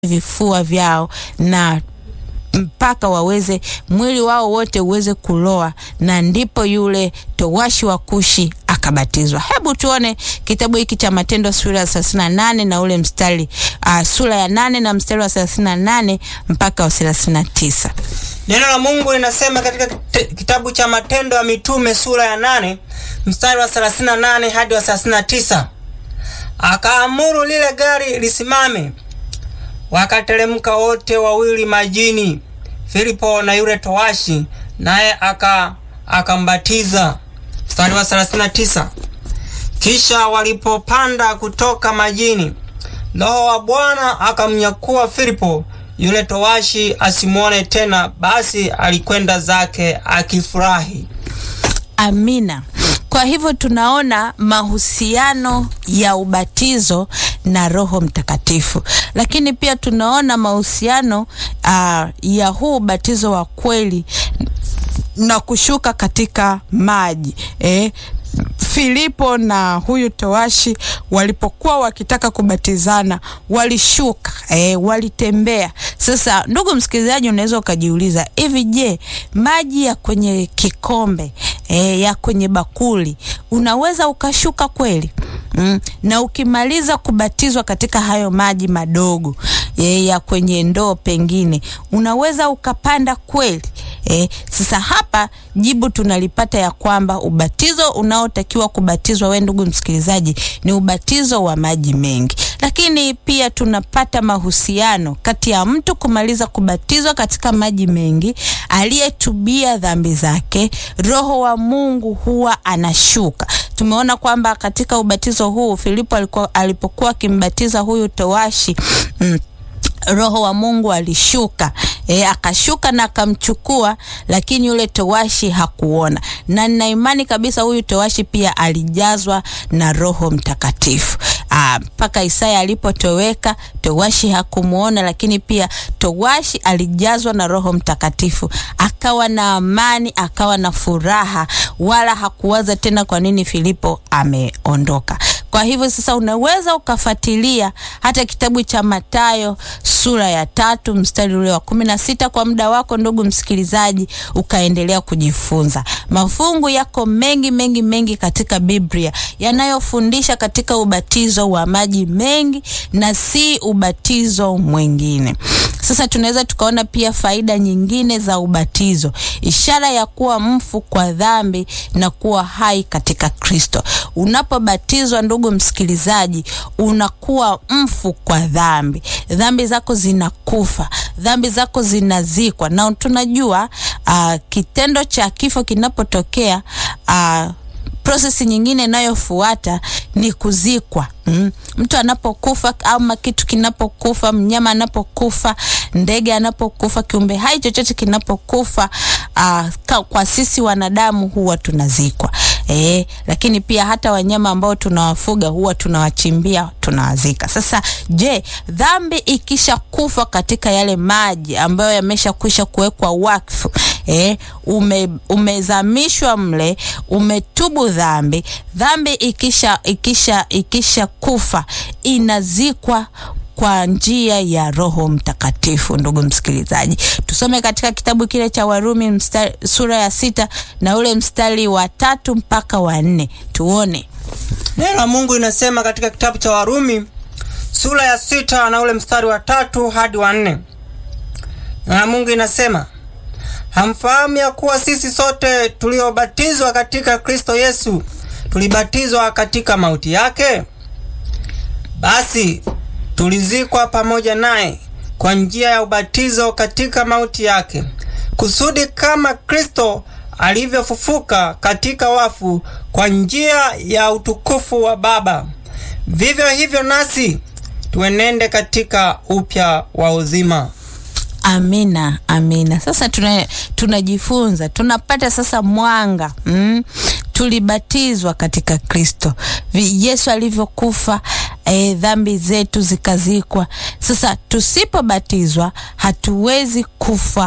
vifua vyao na mpaka waweze mwili wao wote uweze kuloa, na ndipo yule towashi wa Kushi akabatizwa. Hebu tuone kitabu hiki cha Matendo sura ya thelathini na nane na ule mstari uh, sura ya nane na mstari wa thelathini na nane mpaka wa thelathini na tisa. Neno la Mungu linasema katika kitabu cha Matendo ya Mitume sura ya nane mstari wa 38 hadi wa 39, akaamuru lile gari lisimame. Wakateremka wote wawili majini, Filipo na yule towashi, naye aka akambatiza. Mstari wa 39, kisha walipopanda kutoka majini, Roho wa Bwana akamnyakua Filipo yule towashi asimwone tena, basi alikwenda zake akifurahi. Amina. Kwa hivyo tunaona mahusiano ya ubatizo na Roho Mtakatifu, lakini pia tunaona mahusiano uh, ya huu ubatizo wa kweli na kushuka katika maji eh. Filipo na huyu towashi walipokuwa wakitaka kubatizana walishuka, eh, walitembea. Sasa ndugu msikilizaji, unaweza ukajiuliza hivi, je, maji ya kwenye kikombe eh, ya kwenye bakuli unaweza ukashuka kweli? Mm. Na ukimaliza kubatizwa katika hayo maji madogo eh, ya kwenye ndoo pengine unaweza ukapanda kweli? Eh, sasa hapa jibu tunalipata ya kwamba ubatizo unaotakiwa kubatizwa we ndugu msikilizaji ni ubatizo wa maji mengi, lakini pia tunapata mahusiano kati ya mtu kumaliza kubatizwa katika maji mengi, aliyetubia dhambi zake, Roho wa Mungu huwa anashuka. Tumeona kwamba katika ubatizo huu Filipo alikuwa alipokuwa akimbatiza huyu towashi mm, Roho wa Mungu alishuka e, akashuka na akamchukua, lakini yule towashi hakuona, na nina imani kabisa huyu towashi pia alijazwa na Roho Mtakatifu mpaka Isaya alipotoweka towashi hakumwona, lakini pia towashi alijazwa na Roho Mtakatifu, akawa na amani, akawa na furaha, wala hakuwaza tena kwa nini Filipo ameondoka. Kwa hivyo sasa unaweza ukafuatilia hata kitabu cha Mathayo sura ya tatu mstari ule wa kumi na sita kwa muda wako ndugu msikilizaji, ukaendelea kujifunza. Mafungu yako mengi mengi mengi katika Biblia yanayofundisha katika ubatizo wa maji mengi na si ubatizo mwingine. Sasa tunaweza tukaona pia faida nyingine za ubatizo, ishara ya kuwa mfu kwa dhambi na kuwa hai katika Kristo. Unapobatizwa ndugu msikilizaji, unakuwa mfu kwa dhambi, dhambi zako zinakufa, dhambi zako zinazikwa, na tunajua uh, kitendo cha kifo kinapotokea uh, prosesi nyingine inayofuata ni kuzikwa. Mm. Mtu anapokufa ama kitu kinapokufa, mnyama anapokufa, ndege anapokufa, kiumbe hai chochote kinapokufa, uh, kwa sisi wanadamu huwa tunazikwa. E, lakini pia hata wanyama ambao tunawafuga huwa tunawachimbia, tunawazika. Sasa je, dhambi ikisha kufa katika yale maji ambayo yameshakwisha kuwekwa wakfu, e, ume, umezamishwa mle, umetubu dhambi, dhambi ikisha ikisha ikisha kufa inazikwa kwa njia ya Roho Mtakatifu. Ndugu msikilizaji, tusome katika kitabu kile cha Warumi mstari, sura ya sita na ule mstari wa tatu mpaka wa nne tuone neno la Mungu linasema katika kitabu cha Warumi sura ya sita na ule mstari wa tatu hadi wa nne. Neno la Mungu linasema hamfahamu ya kuwa sisi sote tuliobatizwa katika Kristo Yesu tulibatizwa katika mauti yake? Basi tulizikwa pamoja naye kwa njia ya ubatizo katika mauti yake, kusudi kama Kristo alivyofufuka katika wafu kwa njia ya utukufu wa Baba, vivyo hivyo nasi tuenende katika upya wa uzima. Amina, amina. Sasa tunajifunza, tuna tunapata sasa mwanga mm? Tulibatizwa katika Kristo, Yesu alivyokufa E, dhambi zetu zikazikwa. Sasa tusipobatizwa hatuwezi kufa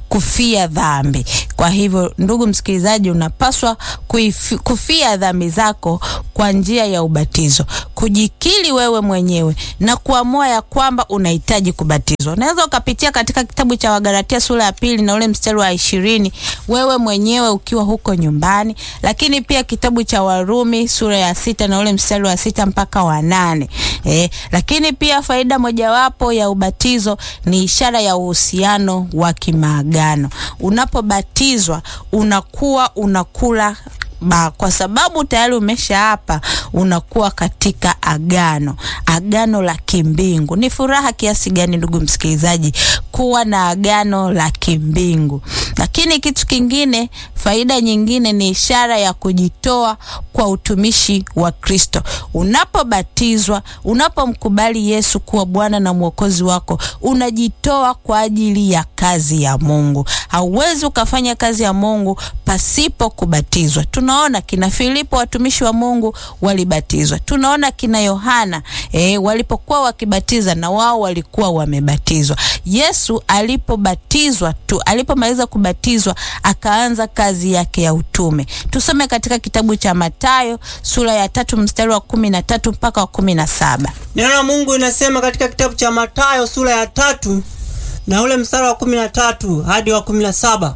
kufia dhambi. Kwa hivyo, ndugu msikilizaji, unapaswa kuifi, kufia dhambi zako kwa njia ya ubatizo, kujikili wewe mwenyewe na kuamua ya kwamba unahitaji kubatizwa. Unaweza ukapitia katika kitabu cha Wagalatia sura ya pili na ule mstari wa ishirini wewe mwenyewe ukiwa huko nyumbani, lakini pia kitabu cha Warumi sura ya sita na ule mstari wa sita mpaka wa nane. Eh, lakini pia faida mojawapo ya ubatizo ni ishara ya uhusiano wa kimaagano. Unapobatizwa unakuwa unakula ba, kwa sababu tayari umesha hapa, unakuwa katika agano, agano la kimbingu. Ni furaha kiasi gani, ndugu msikilizaji, kuwa na agano la kimbingu. Lakini kitu kingine, faida nyingine ni ishara ya kujitoa kwa utumishi wa Kristo. Unapobatizwa, unapomkubali Yesu kuwa Bwana na Mwokozi wako, unajitoa kwa ajili ya kazi ya Mungu. Hauwezi ukafanya kazi ya Mungu pasipo kubatizwa. Tunaona kina Filipo watumishi wa Mungu walibatizwa. Tunaona kina Yohana e, walipokuwa wakibatiza na wao walikuwa wamebatizwa. Yesu alipobatizwa tu, alipomaliza kubatizwa akaanza kazi yake ya utume. Tusome katika kitabu cha Mathayo sura ya tatu mstari wa kumi na tatu mpaka wa kumi na saba. Neno la Mungu inasema katika kitabu cha Mathayo sura ya tatu na ule mstari wa kumi na tatu hadi wa kumi na saba.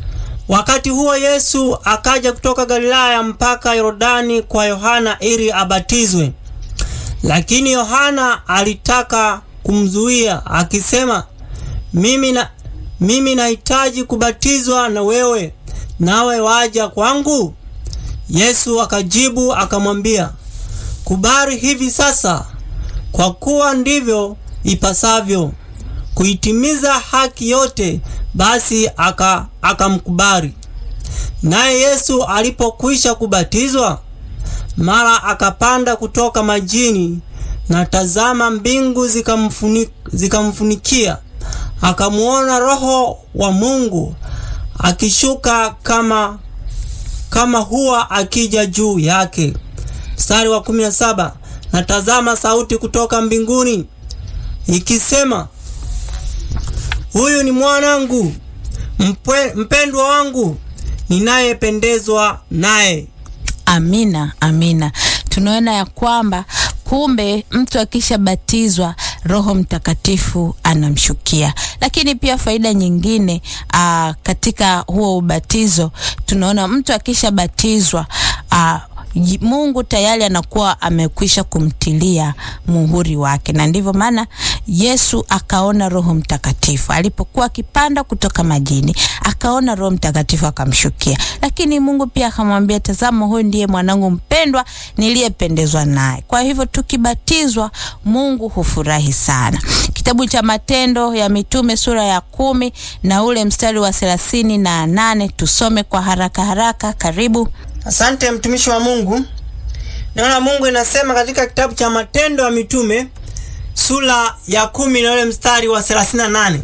Wakati huo Yesu akaja kutoka Galilaya mpaka Yordani kwa Yohana ili abatizwe. Lakini Yohana alitaka kumzuia akisema, mimi na mimi nahitaji kubatizwa na wewe, nawe waja kwangu? Yesu akajibu akamwambia, kubali hivi sasa, kwa kuwa ndivyo ipasavyo kuitimiza haki yote. Basi aka akamkubali. Naye Yesu alipokwisha kubatizwa, mara akapanda kutoka majini, na tazama, mbingu zikamfunika, zikamfunikia. Akamuona Roho wa Mungu akishuka kama kama hua akija juu yake. Mstari wa 17, na tazama, sauti kutoka mbinguni ikisema Huyu ni mwanangu mpwe, mpendwa wangu ninayependezwa naye. Amina, amina. Tunaona ya kwamba kumbe mtu akishabatizwa Roho Mtakatifu anamshukia. Lakini pia faida nyingine aa, katika huo ubatizo tunaona mtu akishabatizwa aa, Mungu tayari anakuwa amekwisha kumtilia muhuri wake, na ndivyo maana Yesu akaona Roho Mtakatifu alipokuwa akipanda kutoka majini, akaona Roho Mtakatifu akamshukia. Lakini Mungu pia akamwambia, tazama, huyu ndiye mwanangu mpendwa niliyependezwa naye. Kwa hivyo tukibatizwa, Mungu hufurahi sana. Kitabu cha Matendo ya Mitume sura ya kumi na ule mstari wa thelathini na nane tusome kwa haraka haraka. Karibu. Asante mtumishi wa Mungu. Neno la Mungu inasema katika kitabu cha Matendo ya Mitume sura ya kumi na ule mstari wa 38,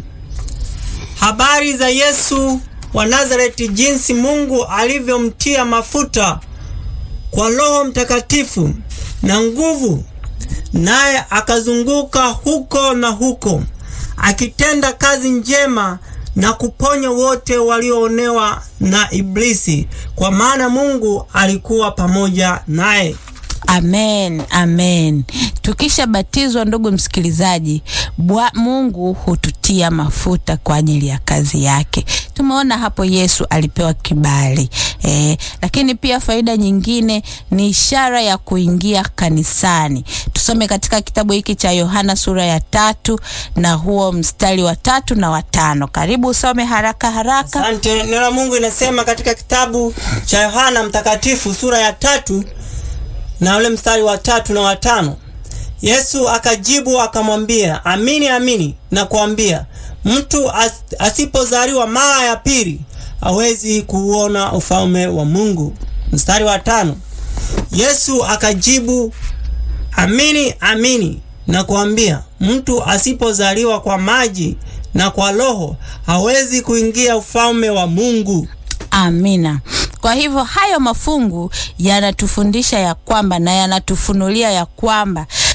habari za Yesu wa Nazareti, jinsi Mungu alivyomtia mafuta kwa Roho Mtakatifu na nguvu, naye akazunguka huko na huko akitenda kazi njema na kuponya wote walioonewa na Iblisi, kwa maana Mungu alikuwa pamoja naye. Amen, amen. Tukishabatizwa ndugu msikilizaji, bwa Mungu hututia mafuta kwa ajili ya kazi yake. Tumeona hapo Yesu alipewa kibali eh, lakini pia faida nyingine ni ishara ya kuingia kanisani. Tusome katika kitabu hiki cha Yohana sura ya tatu na huo mstari wa tatu na watano. Karibu usome haraka haraka. Asante. Neno la Mungu inasema katika kitabu cha Yohana Mtakatifu sura ya tatu na ule mstari wa tatu na watano. Yesu akajibu akamwambia, amini amini nakuambia, mtu as, asipozaliwa mara ya pili hawezi kuuona ufalme wa Mungu. Mstari wa tano. Yesu akajibu, amini amini nakuambia, mtu asipozaliwa kwa maji na kwa Roho hawezi kuingia ufalme wa Mungu. Amina. Kwa hivyo hayo mafungu yanatufundisha ya kwamba na yanatufunulia ya kwamba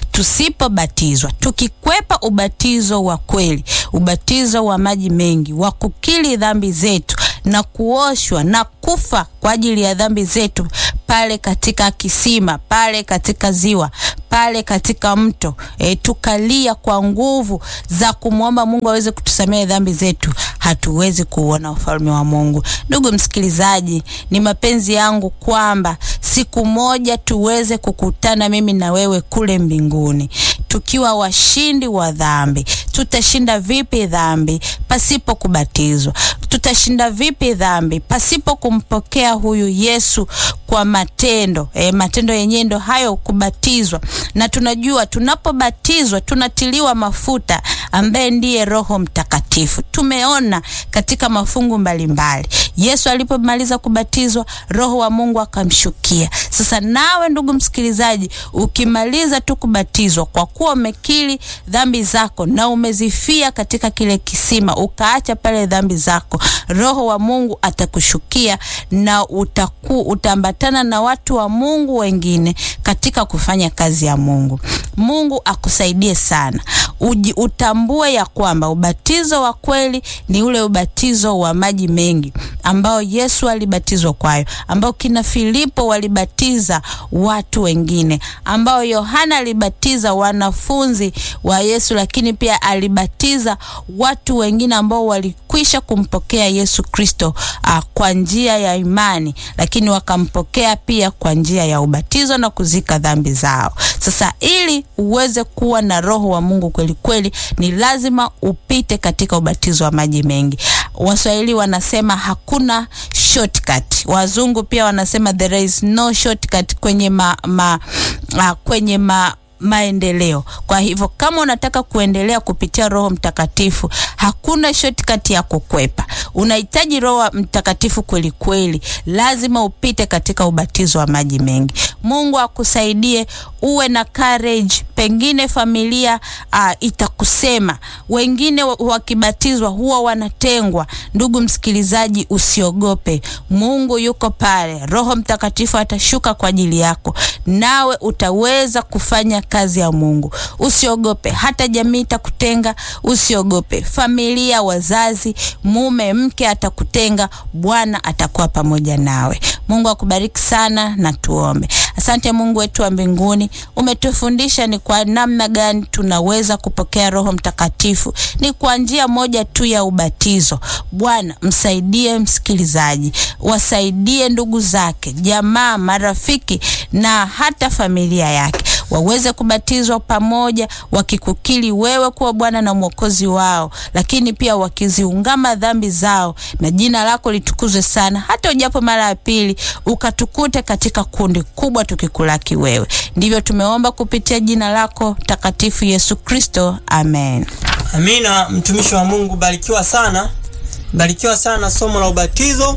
tusipobatizwa, tukikwepa ubatizo wa kweli, ubatizo wa maji mengi wa kukiri dhambi zetu na kuoshwa na kufa kwa ajili ya dhambi zetu pale katika kisima, pale katika ziwa, pale katika mto e, tukalia kwa nguvu za kumwomba Mungu aweze kutusamehe dhambi zetu, hatuwezi kuuona ufalme wa Mungu. Ndugu msikilizaji, ni mapenzi yangu kwamba siku moja tuweze kukutana mimi na wewe kule mbinguni tukiwa washindi wa dhambi. Tutashinda vipi dhambi pasipo kubatizwa? Tutashinda vipi dhambi pasipo kumpokea huyu Yesu kwa matendo? E, matendo yenyewe ndo hayo kubatizwa, na tunajua tunapobatizwa tunatiliwa mafuta ambaye ndiye Roho Mtakatifu. Tumeona katika mafungu mbalimbali mbali. Yesu alipomaliza kubatizwa Roho wa Mungu akamshukia. Sasa nawe ndugu msikilizaji, ukimaliza tu kubatizwa, kwa kuwa umekiri dhambi zako na umezifia katika kile kisima, ukaacha pale dhambi zako, Roho wa Mungu atakushukia na utaku, utaambatana na watu wa Mungu wengine katika kufanya kazi ya Mungu. Mungu akusaidie sana. Uji, utambue ya kwamba ubatizo wa kweli ni ule ubatizo wa maji mengi ambao Yesu alibatizwa kwayo, ambao kina Filipo walibatiza watu wengine, ambao Yohana alibatiza wanafunzi wa Yesu, lakini pia alibatiza watu wengine ambao walikwisha kumpokea Yesu Kristo kwa njia ya imani, lakini wakampokea pia kwa njia ya ubatizo na kuzika dhambi zao. Sasa ili uweze kuwa na roho wa Mungu kweli kweli, ni lazima upite katika ubatizo wa maji mengi. Waswahili wanasema hakuna shortcut. Wazungu pia wanasema there is no shortcut kwenye ma, ma, uh, kwenye ma maendeleo. Kwa hivyo kama unataka kuendelea kupitia Roho Mtakatifu, hakuna shortcut ya kukwepa. Unahitaji Roho Mtakatifu kweli kweli, lazima upite katika ubatizo wa maji mengi. Mungu akusaidie uwe na courage. Pengine familia uh, itakusema, wengine wakibatizwa huwa wanatengwa. Ndugu msikilizaji, usiogope, Mungu yuko pale. Roho Mtakatifu atashuka kwa ajili yako, nawe utaweza kufanya kazi ya Mungu. Usiogope, hata jamii itakutenga, usiogope. Familia, wazazi, mume, mke atakutenga, Bwana atakuwa pamoja nawe. Mungu akubariki sana, na tuombe. Asante Mungu wetu wa mbinguni, umetufundisha ni kwa namna gani tunaweza kupokea Roho Mtakatifu. Ni kwa njia moja tu ya ubatizo. Bwana, msaidie msikilizaji, wasaidie ndugu zake, jamaa, marafiki na hata familia yake waweze kubatizwa pamoja, wakikukiri wewe kuwa Bwana na Mwokozi wao, lakini pia wakiziungama dhambi zao, na jina lako litukuzwe sana. Hata ujapo mara ya pili, ukatukute katika kundi kubwa tukikulaki wewe. Ndivyo tumeomba kupitia jina lako takatifu Yesu Kristo, amen. Amina. Mtumishi wa Mungu, barikiwa sana, barikiwa sana somo la ubatizo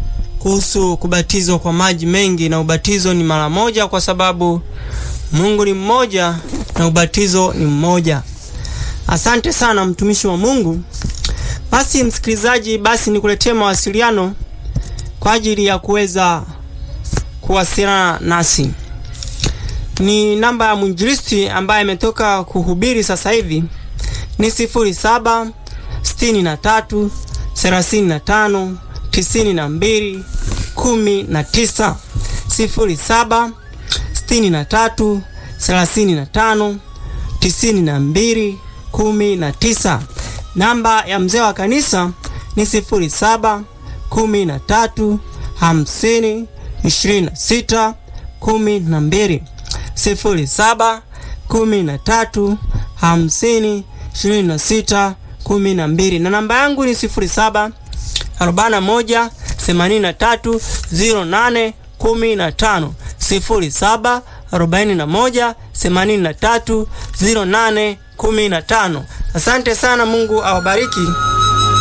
kuhusu kubatizwa kwa maji mengi, na ubatizo ni mara moja kwa sababu Mungu ni mmoja na ubatizo ni mmoja. Asante sana mtumishi wa Mungu. Basi msikilizaji, basi nikuletee mawasiliano kwa ajili ya kuweza kuwasiliana nasi. Ni namba ya mwinjilisti ambaye ametoka kuhubiri sasa hivi ni sifuri saba sitini na tatu thelathini na tano tisini na mbili kumi na tisa sifuri saba sitini na tatu thelathini na tano tisini na mbili kumi na tisa. Namba ya mzee wa kanisa ni sifuri saba kumi na tatu hamsini ishirini na sita kumi na mbili sifuri saba kumi na tatu hamsini ishirini na sita kumi na mbili na namba yangu ni sifuri saba arobaini na moja themanini na tatu ziro nane kumi na tano sifuri saba arobaini na moja themanini na tatu ziro nane kumi na tano. Asante sana, Mungu awabariki.